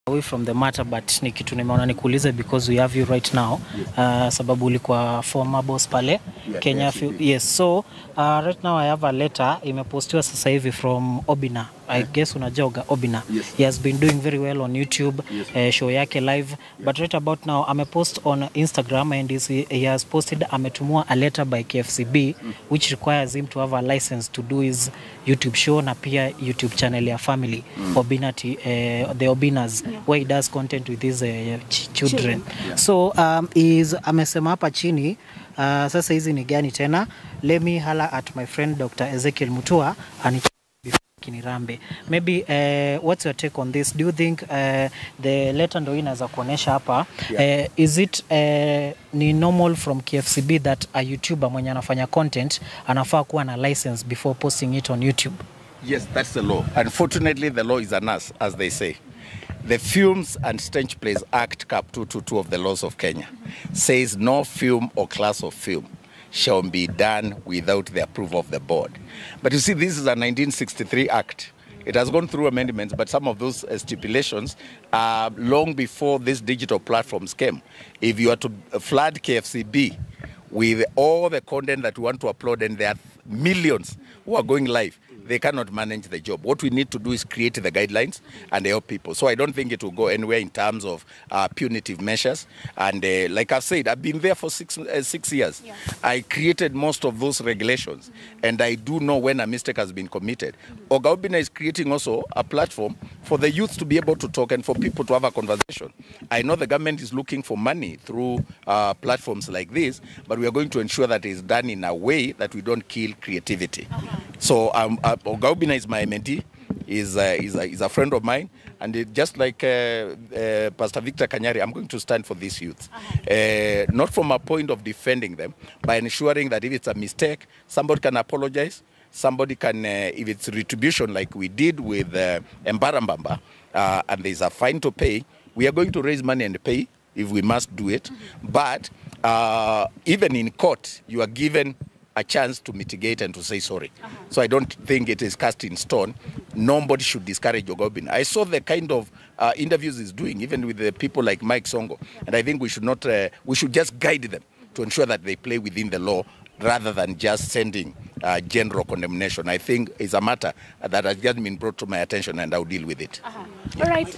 away from the matter but ni kitu nimeona nikuulize because we have you right now uh, sababu ulikuwa former boss pale Kenya yes, few- yes so uh, right now I have a letter imepostiwa sasa hivi from Obina I guess unajoga Obina Yes. he has been doing very well on YouTube Yes. uh, show yake live but right about now amepost on Instagram and is, he has posted ametumua a letter by KFCB which requires him to have a license to do his YouTube show na pia YouTube channel ya family Obina T, uh, the Obinas where he does content with his uh, ch children so um, is amesema hapa chini uh, sasa hizi ni gani tena let me hala at my friend Dr. Ezekiel Mutua and Kinirambe. Maybe uh, what's your take on this? Do you think uh, the letter ndo hii inaweza kuonyesha hapa uh, is it uh, ni normal from KFCB that a YouTuber mwenye anafanya content anafaa kuwa na license before posting it on YouTube? Yes, that's the law. Unfortunately, the law is an us, as they say. The Films and Stage Plays Act, Cap 222 of the laws of Kenya, says no film or class of film shall be done without the approval of the board. But you see, this is a 1963 act. It has gone through amendments, but some of those uh, stipulations are long before these digital platforms came. If you are to flood KFCB with all the content that we want to upload, and there are millions who are going live, they cannot manage the job. What we need to do is create the guidelines and help people. So I don't think it will go anywhere in terms of uh, punitive measures. And uh, like I've said, I've been there for six, uh, six years. I created most of those regulations, and I do know when a mistake has been committed. Ogaubina is creating also a platform for the youth to be able to talk and for people to have a conversation. I know the government is looking for money through uh, platforms like this, but we are going to ensure that it's done in a way that we don't kill creativity. So um, uh, Ogaubina is my mentee. Is a, is, a, is a friend of mine, and it, just like uh, uh, Pastor Victor Kanyari, I'm going to stand for these youth. Uh, not from a point of defending them, by ensuring that if it's a mistake, somebody can apologize, somebody can, uh, if it's retribution like we did with uh, Mbarambamba, uh, and there's a fine to pay, we are going to raise money and pay if we must do it. But uh, even in court, you are given a chance to mitigate and to say sorry. So I don't think it is cast in stone. Nobody should discourage Ogobin. I saw the kind of uh, interviews he's doing, even with the people like Mike Songo, and I think we should not, uh, we should just guide them to ensure that they play within the law rather than just sending uh, general condemnation. I think it's a matter that has just been brought to my attention, and I'll deal with it. All right.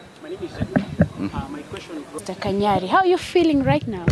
Mr. Kanyari, how are you feeling right now?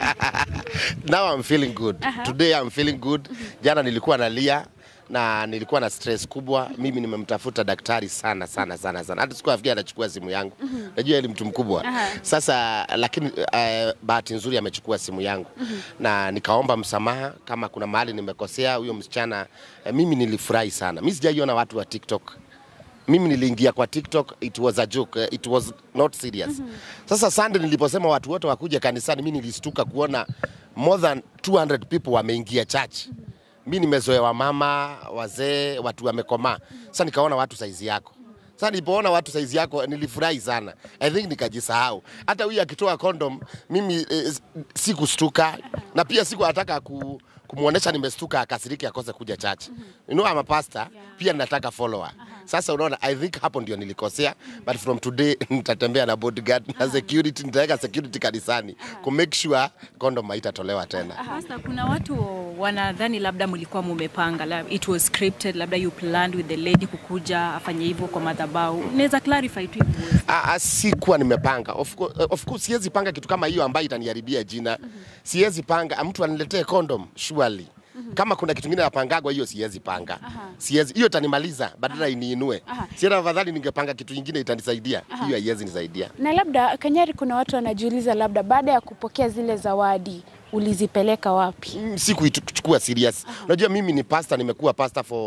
now I'm feeling good. Today I'm feeling good. Jana nilikuwa nalia na nilikuwa na stress kubwa. Mimi nimemtafuta daktari sana sana sana sana, hata sikuwa nafikia anachukua simu yangu. Najua yeye ni mtu mkubwa sasa, lakini uh, bahati nzuri amechukua simu yangu na nikaomba msamaha kama kuna mahali nimekosea huyo msichana. Uh, mimi nilifurahi sana. Mimi sijaiona watu wa TikTok mimi niliingia kwa TikTok, it was a joke, eh, it was not serious. Sasa Sunday niliposema watu wote wakuja kanisani, mimi nilistuka kuona more than 200 people wameingia church. Mimi nimezoea wamama, wazee, watu wamekomaa. Sasa nikaona watu saizi yako. Sasa nilipoona watu saizi yako nilifurahi sana. I think nikajisahau. Hata huyu akitoa condom mimi eh, sikustuka na pia siku nataka ku kumwonyesha nimestuka akasiriki akose kuja church. You know I'm a pastor, pia nataka follower. Sasa unaona, I think hapo ndio nilikosea, but from today nitatembea na bodyguard na security, nitaweka security kanisani ku make sure condom haitatolewa tena. Pastor, kuna watu wanadhani labda mlikuwa mumepanga, lab- it was scripted, labda you planned with the lady kukuja afanye hivyo kwa madhabahu. Unaweza clarify tu hivyo? Ah, ah, sikuwa nimepanga. Of course, of course siwezi panga kitu kama hiyo ambayo itaniharibia jina. Siwezi panga mtu aniletee condom surely. Kama kuna kitu kingine napangagwa hiyo siwezi panga. Siwezi hiyo itanimaliza badala iniinue. Sienda afadhali ningepanga kitu kingine itanisaidia. Hiyo haiwezi nisaidia. Na labda Kanyari, kuna watu wanajiuliza labda baada ya kupokea zile zawadi ulizipeleka wapi? Mm, sikuichukua serious. Unajua mimi ni pastor, nimekuwa pastor for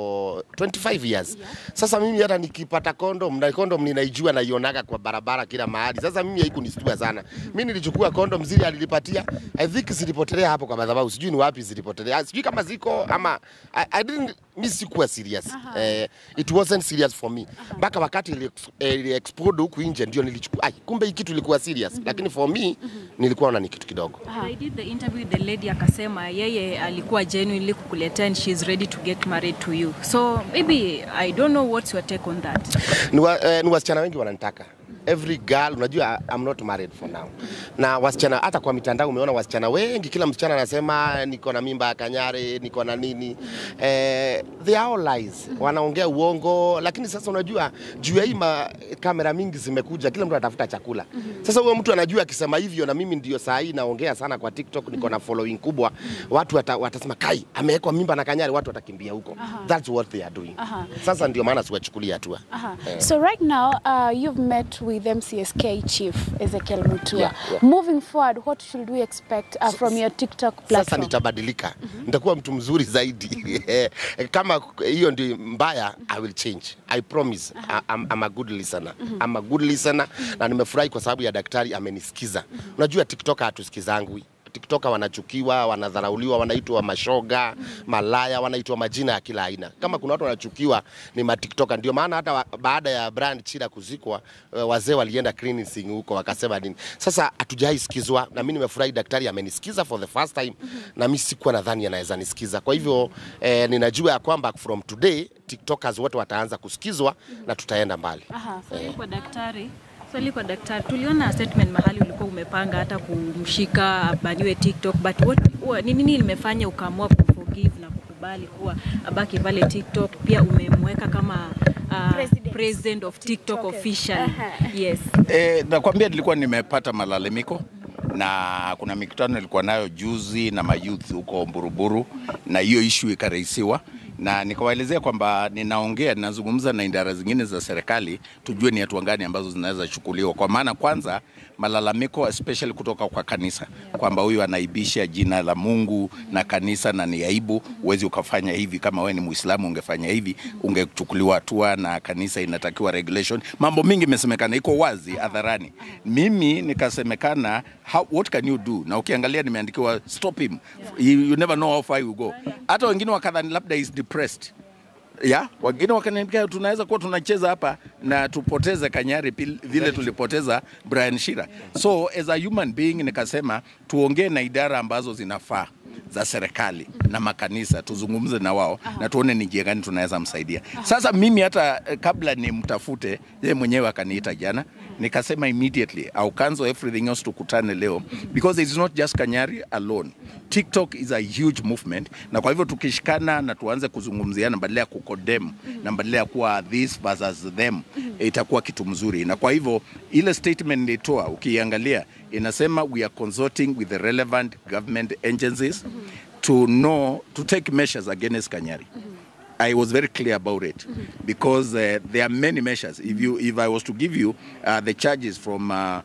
25 years. Sasa mimi hata nikipata condom na condom ninaijua naionaga kwa barabara kila mahali. Sasa mimi haikunishtua sana. Mimi nilichukua condom zile alinipatia. I think zilipotelea hapo kwa madhabahu. Sijui ni wapi zilipotelea. Sijui kama ziko ama I, I didn't mimi sikuwa serious. Eh, it wasn't serious for me. Mpaka wakati ili, eh, ili explode huku nje ndio nilichukua. Ai, kumbe hii kitu ilikuwa serious. Lakini for me nilikuwa naona ni kitu kidogo. I did the interview with the lady akasema yeye alikuwa genuinely kukuletea and she's ready to get married to you. So maybe I don't know what's your take on that. ni, wa, eh, ni wasichana wengi wananitaka every girl unajua I'm not married for now na wasichana hata kwa mitandao umeona wasichana wengi kila msichana anasema niko na mimba ya kanyare niko na nini eh, they are all lies wanaongea uongo lakini sasa unajua juu ya hii ma- kamera mingi zimekuja kila mtu anatafuta chakula sasa huyo mtu anajua akisema hivyo na mimi ndio saa hii naongea sana kwa TikTok niko na following kubwa watu wata, watasema kai amewekwa mimba na kanyare watu watakimbia huko that's what they are doing Aha. sasa ndio maana siwachukulia hatua Aha. So right now, uh, you've met with MCSK chief Ezekiel Mutua. Yeah, yeah. Moving forward, what should we expect uh, from your TikTok sasa platform? nitabadilika nitakuwa mtu mzuri zaidi kama hiyo ndio mbaya i will change i promise I, I'm, I'm a good listener I'm a good listener na nimefurahi kwa sababu ya daktari amenisikiza unajua tiktoka hatusikizangwi tiktoka wanachukiwa wanadharauliwa wanaitwa mashoga malaya wanaitwa majina ya kila aina kama kuna watu wanachukiwa ni matiktoka ndio maana hata wa, baada ya brand chida kuzikwa eh, wazee walienda cleansing huko wakasema nini sasa hatujai sikizwa na mimi nimefurahi daktari amenisikiza for the first time na mimi sikuwa nadhani anaweza nisikiza kwa hivyo eh, ninajua ya kwamba from today tiktokers wote wataanza kusikizwa na tutaenda mbali Aha. Swali kwa daktari. Swali kwa daktari. Tuliona statement mahali ulikuwa umepanga hata kumshika abaniwe TikTok but what wa- ni nini limefanya ukaamua kumforgive na kukubali kuwa abaki pale TikTok pia umemweka kama uh, President. president of TikTok TikTokers. official. Aha. Yes. E, nakwambia nilikuwa nimepata malalamiko na kuna mikutano nilikuwa nayo juzi na mayouth huko Buruburu, na hiyo ishu ikarahisiwa na nikawaelezea kwamba ninaongea ninazungumza na idara zingine za serikali tujue ni hatua gani ambazo zinaweza chukuliwa, kwa maana kwanza malalamiko especially kutoka kwa kanisa kwamba huyu anaibisha jina la Mungu na kanisa na ni aibu, huwezi ukafanya hivi. Kama wewe ni Muislamu ungefanya hivi, ungechukuliwa hatua na kanisa inatakiwa regulation. Mambo mingi imesemekana, iko wazi hadharani. Mimi nikasemekana, how, what can you do? Na ukiangalia nimeandikiwa stop him, you, you never know how far you go. Hata wengine wakadhani labda is depressed ya wengine wakaniambia tunaweza kuwa tunacheza hapa na tupoteze Kanyari pil- vile tulipoteza Brian Shira. So as a human being nikasema tuongee na idara ambazo zinafaa za serikali na makanisa, tuzungumze na wao na tuone ni njia gani tunaweza msaidia. Sasa mimi hata eh, kabla nimtafute yeye mwenyewe akaniita jana, nikasema immediately I'll cancel everything else, tukutane leo because it's not just Kanyari alone. TikTok is a huge movement, na kwa hivyo tukishikana na tuanze kuzungumziana badala ya kukodem na badala ya kuwa this versus them, itakuwa kitu mzuri. Na kwa hivyo ile statement nilitoa, ukiangalia inasema we are consulting with the relevant government agencies to know to take measures against Kanyari. I was very clear about it because uh, there are many measures. If you, if I was to give you uh, the charges from uh, uh,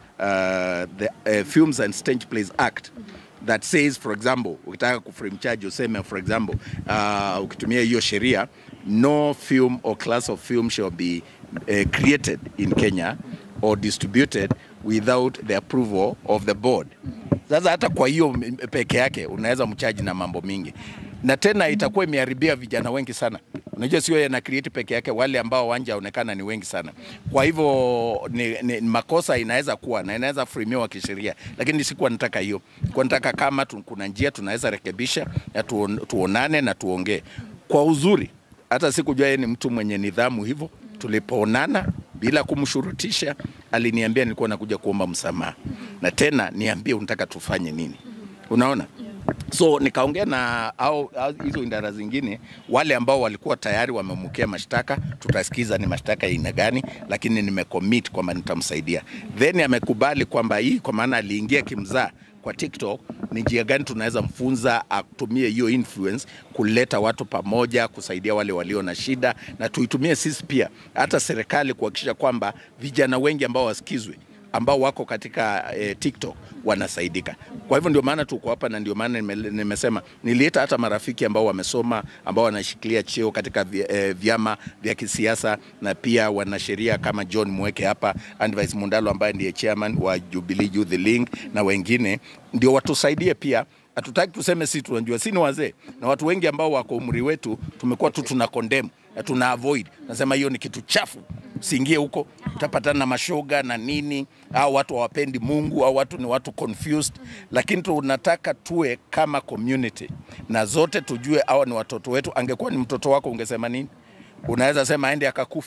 the uh, Films and Stage Plays Act that says, for example, ukitaka kuframe charge useme, for example, uh, ukitumia hiyo sheria, no film or class of film shall be uh, created in Kenya or distributed without the approval of the board. Sasa hata kwa hiyo m- peke yake unaweza mchaji na mambo mingi, na tena itakuwa imeharibia vijana wengi sana. Unajua sio yeye na create peke yake, wale ambao wanjaonekana ni wengi sana. Kwa hivyo ni, ni, ni makosa inaweza kuwa na inaweza frimiwa kisheria, lakini sikuwa nataka hiyo. Kwa nataka kama tu, kuna njia tunaweza rekebisha na tuon, tuonane na tuongee kwa uzuri. Hata sikujua yeye ni mtu mwenye nidhamu hivyo. Tulipoonana bila kumshurutisha, aliniambia nilikuwa nakuja kuomba msamaha, na tena niambie unataka tufanye nini. Unaona? So nikaongea na au au hizo idara zingine, wale ambao walikuwa tayari wamemukea mashtaka, tutasikiza ni mashtaka ya aina gani, lakini nimecommit kwamba nitamsaidia. Then amekubali kwamba hii, kwa maana aliingia kimzaa kwa TikTok, ni njia gani tunaweza mfunza atumie hiyo influence kuleta watu pamoja, kusaidia wale walio na shida, na tuitumie sisi pia, hata serikali kuhakikisha kwamba vijana wengi ambao wasikizwe ambao wako katika eh, TikTok wanasaidika. Kwa hivyo ndio maana tuko hapa na ndio maana nime, nimesema nilileta hata marafiki ambao wamesoma ambao wanashikilia cheo katika vi, eh, vyama vya kisiasa na pia wanasheria kama John Mweke hapa, Anvice Mundalo ambaye ndiye chairman wa Jubilee Youth Link na wengine ndio watusaidie pia hatutaki tuseme si tunajua, si ni wazee na watu wengi ambao wako umri wetu, tumekuwa tu tuna condemn na tuna avoid, nasema hiyo ni kitu chafu, usiingie huko, utapatana na mashoga na nini, au watu hawapendi Mungu au watu ni watu confused, lakini tunataka tuwe kama community na zote tujue hawa ni watoto wetu. Angekuwa ni mtoto wako ungesema nini? Unaweza sema aende akakufe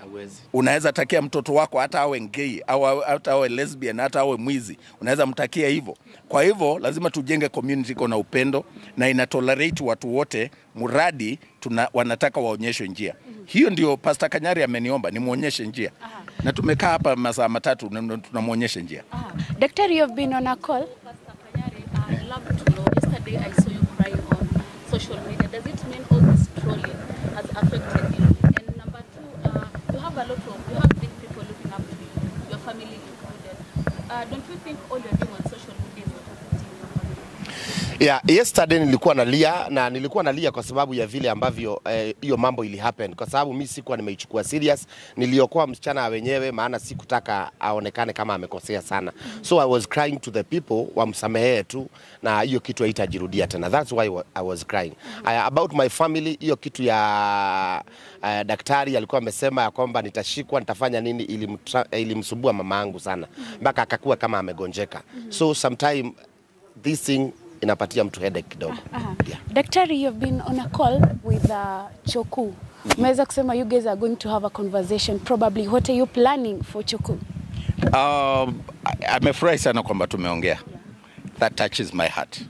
unaweza takia mtoto wako hata awe gay au awe- hata awe lesbian hata awe mwizi unaweza mtakia hivyo kwa hivyo lazima tujenge community iko na upendo na ina tolerate watu wote mradi tuna, wanataka waonyeshwe njia hiyo ndio Pastor Kanyari ameniomba nimwonyeshe njia na tumekaa hapa masaa matatu na- na tunamwonyesha njia Daktari, you've been on a call. Pastor Kanyari, I'd love to know. Yesterday I saw you crying on social media. Does it mean all this trolling has affected you? And number two, uh, you have a lot of, you have big people looking up to you, your family included. Uh, don't you think all you're doing on social media is not affecting your family? Yeah, yesterday nilikuwa nalia na nilikuwa nalia kwa sababu ya vile ambavyo eh, hiyo mambo ili happen kwa sababu mi sikuwa nimeichukua serious. Niliokoa msichana wenyewe, maana sikutaka aonekane kama amekosea sana, so I was crying to the people wamsamehee tu, na hiyo kitu haitajirudia tena. That's why wa- I was crying. Uh, about my family, hiyo kitu ya uh, daktari alikuwa amesema ya kwamba nitashikwa, nitafanya nini, ilimtra- ilimsumbua mama yangu sana mpaka akakuwa kama amegonjeka, so sometime this thing inapatia mtu headache kidogo. Yeah. Daktari, you've been on a call with uh, Choku. Umeweza kusema you guys are going to have a conversation probably. What are you planning for Choku? Um, I- amefurahi sana kwamba tumeongea. That touches my heart.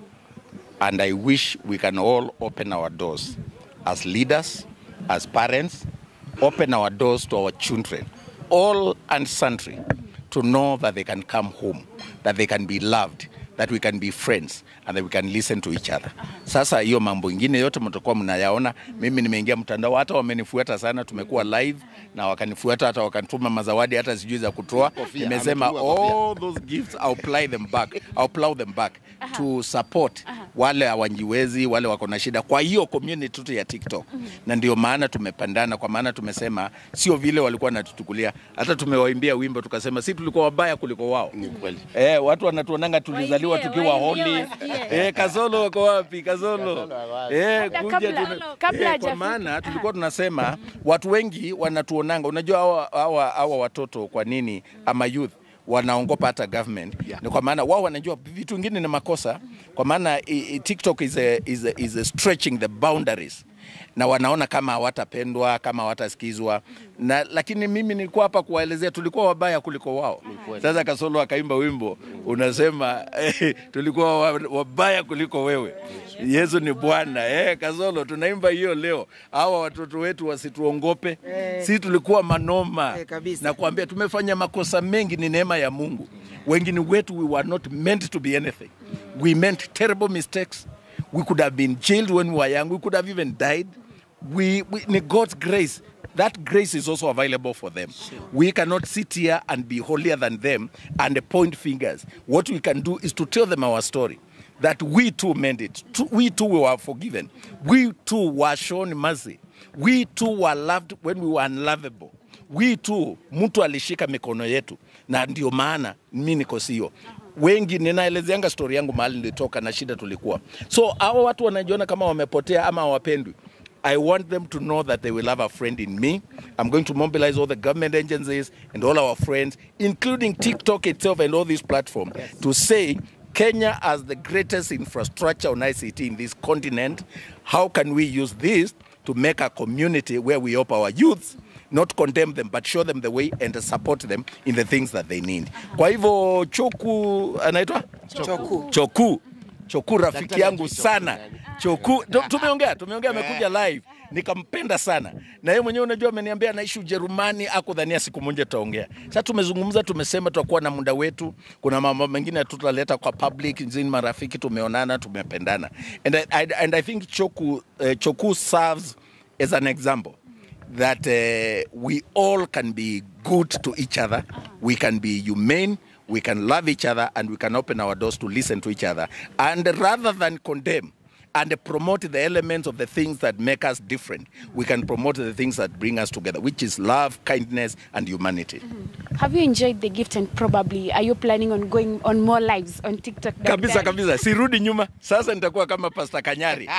And I wish we can all open our doors as leaders, as parents, open our doors to our children, all and sundry, to know that they can come home, that they can be loved, that we can be friends and that we can listen to each other. Sasa hiyo mambo ingine yote mtakuwa mnayaona. Mimi nimeingia mtandao, hata wamenifuata sana, tumekuwa live na wakanifuata, hata wakanituma mazawadi, hata sijui za kutoa. Kofia, Nimesema ametuma kofia. all those gifts I'll apply them back, I'll plow them back to support wale hawajiwezi, wale wako na shida kwa hiyo community tu ya TikTok. Na ndio maana tumepandana, kwa maana tumesema sio vile walikuwa wanatuchukulia, hata tumewaimbia wimbo tukasema si tulikuwa wabaya kuliko wao. Ni kweli. Eh, watu wanatuonanga tulizaliwa Waimbie, tukiwa waimbie holi. wasikie. Eh, Kazolo wako wapi? Kazolo. Eh, Kabla- kuja kabla- tuna- kabla eh, kwa hajafika. maana tulikuwa tunasema watu wengi wanatuonanga, unajua hawa hawa hawa watoto kwa nini ama youth wanaongopa hata government Yeah. ni kwa maana wao wanajua vitu vingine ni makosa, kwa maana i- i- TikTok is a, is a, is a stretching the boundaries na wanaona kama hawatapendwa kama hawatasikizwa na lakini mimi nilikuwa hapa kuwaelezea tulikuwa wabaya kuliko wao. Sasa Kasolo akaimba wimbo unasema eh, tulikuwa wa- wabaya kuliko wewe. Yesu ni Bwana. Eh, Kasolo tunaimba hiyo leo. Hawa watoto wetu wasituongope. Si tulikuwa manoma. Eh, kabisa. Na kuambia tumefanya makosa mengi, ni neema ya Mungu. Wengine wetu we were not meant to be anything. We meant terrible mistakes. We could have been jailed when we were young. We could have even died. We, we in God's grace, that grace is also available for them. We cannot sit here and be holier than them and point fingers. What we can do is to tell them our story. That we too made it. Too- We too were forgiven. We too were shown mercy. We too were loved when we were unlovable. We too, mtu alishika mikono yetu, na ndio maana mi niko sio wengi ninaelezeanga stori yangu mahali nilitoka na shida tulikuwa so hawa watu wanajiona kama wamepotea ama hawapendwi I want them to know that they will have a friend in me. I'm going to mobilize all the government agencies and all our friends, including TikTok itself and all these platforms, to say Kenya as the greatest infrastructure on ICT in this continent. How can we use this to make a community where we help our youths not condemn them but show them the way and support them in the things that they need. Kwa hivyo Choku anaitwa Choku. Choku. Choku rafiki Daktari yangu Choku sana. nani? Choku tu- tumeongea, tumeongea amekuja live. Nikampenda sana. Na yeye mwenyewe unajua ameniambia anaishi Ujerumani, akudhania siku moja tutaongea. Sasa tumezungumza, tumesema tutakuwa na muda wetu. Kuna mambo mengine tutaleta kwa public, nzini marafiki tumeonana, tumependana. And I, I, and I think Choku uh, Choku serves as an example that uh, we all can be good to each other, we can be humane, we can love each other, and we can open our doors to listen to each other. And rather than condemn and promote the elements of the things that make us different, we can promote the things that bring us together, which is love, kindness, and humanity. Have you enjoyed the gift and probably are you planning on going on more lives on TikTok? kabisa Daktari? kabisa sirudi nyuma sasa nitakuwa kama Pastor Kanyari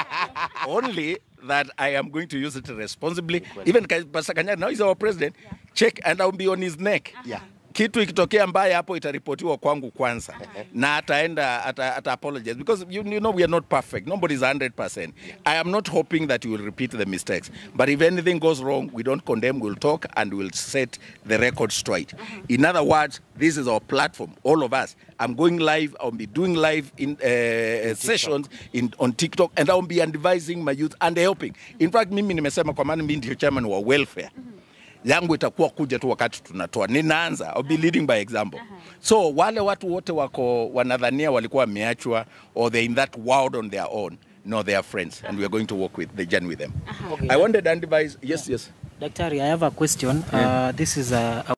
only that I am going to use it responsibly even Ka- Pastor Kanyari now he's our president check and I'll be on his neck Yeah. kitu ikitokea mbaya hapo itaripotiwa kwangu kwanza na ataenda ata, ata apologize because you, you know we are not perfect nobody is 100% i am not hoping that you will repeat the mistakes but if anything goes wrong we don't condemn we'll talk and we'll set the record straight in other words this is our platform all of us i'm going live i'll be doing live in uh, sessions in, on tiktok and i'll be advising my youth and helping in fact mimi nimesema kwa maana mimi ndio chairman wa welfare yangu itakuwa kuja tu wakati tunatoa ninaanza I'll be leading by example so wale watu wote wako wanadhania walikuwa wameachwa or they're in that world on their own no they are friends and we are going to work with the journey with them Okay. i wanted to advise yes yes Daktari, I have a question. Uh, this is a, a